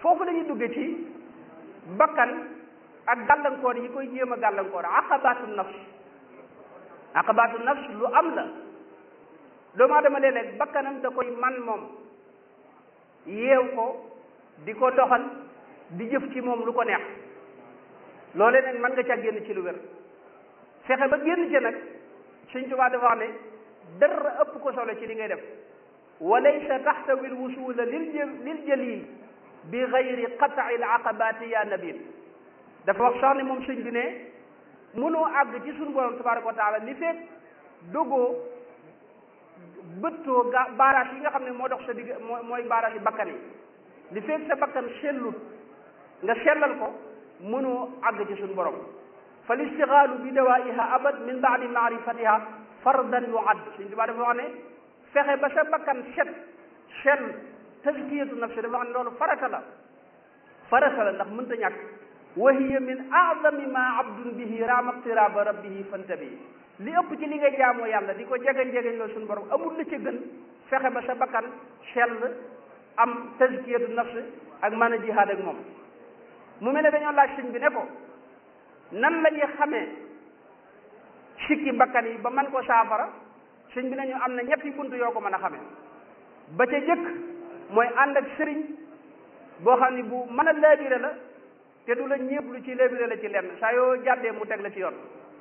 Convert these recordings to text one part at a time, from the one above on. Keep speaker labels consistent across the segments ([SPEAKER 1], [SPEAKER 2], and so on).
[SPEAKER 1] foofu la ñuy dugge ci bakkan ak gàllankoor yi koy jéem a gàllankoor aqabatu nafs aqabatu nafs lu am la doomu aadama léeg-léeg bakkanam da koy man moom yeew ko di ko doxal di jëf ci moom lu ko neex loolee nag mën nga ca génn ci lu wér fexe ba génn ci nag Sëñ Tuubaa dafa wax ne dara ëpp ko solo ci li ngay def wa laysa taxtawi lwusula lil lil jalil bi gayri qat'i l aqabati ya nabil dafa wax sax ne moom sëñ bi ne mënoo àgg ci suñu borom tabaraka wa taala li fekk dogoo bëttoo ga baaraas yi nga xam ne moo dox sa digg moo mooy baaraas yi bakkan yi li fekk sa bakkan sellut nga sellal ko mënoo àgg ci suñu borom fa listixaalu bi dawaiha abad min baadi maarifatiha fardan yuad suñ tubaa dafa wax ne fexe ba sa bakkan set sell tazkiyatu nafsi dafa wax ne loolu farata la farata la ndax mënta ñàkk wa hiya min aadami ma abdun bihi raama qtiraba rabbihi fantabi li ëpp ci li nga jaamoo yàlla di ko jegeñ jegeñ loolu suñu borom amul la ca gën fexe ba sa bakkan sell am tazkiyatu nafsi ak mën a jihaad ak moom mu mel ne dañoo laaj sëñ bi ne ko nan la ñuy xamee sikki bakkan yi ba man ko saafara sëñ bi nañu am na ñetti bunt yoo ko mën a xamee ba ca jëkk mooy ànd ak sëriñ boo xam ne bu mën a laabire la te du la ñépp lu ci laabire la ci lenn saa yoo jàddee mu teg la ci yoon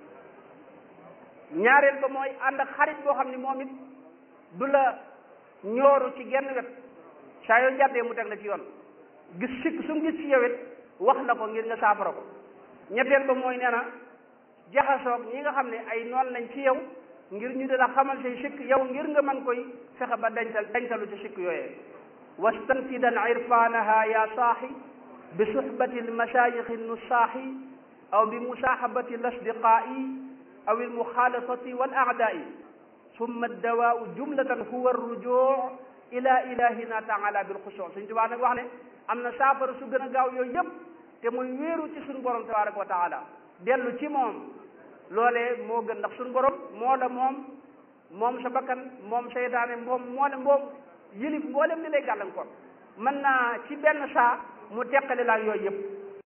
[SPEAKER 1] ñaareel ba mooy ànd ak xarit boo xam ne moom it du la ñooru ci genn wet saa yoo jàddee mu teg la ci yoon gis sikk su mu gis ci yow it wax la ko ngir nga saafara ko ñetteel ba mooy nee na jaxasoog ñi nga xam ne ay noon lañ ci yow ngir ñu dina xamal say sikk yow ngir nga mën koy fexe ba dencal dencalu ci sikk yooyee wastanfidan irfanaha ya saaxi bi suhbati almasayixi nusaaxi aw bi musaaxabati alasdiqaa'i aw almuxaalatati wal aadaai summa addawaau jumlatan huwa arrujuu ila ilahina taala bilxusuu suñ tubaa nag wax ne am na saafara su gën a gaaw yooyu yëpp te muy wéeru ci suñu borom tabaraka wa taala dellu ci moom loolee moo gën ndax suñu borom moo la moom moom sa bakkan moom seytaane moom moo la moom yëlif mboolem li lay gàllankoor mën naa ci benn saa mu teqale laa yooyu yëpp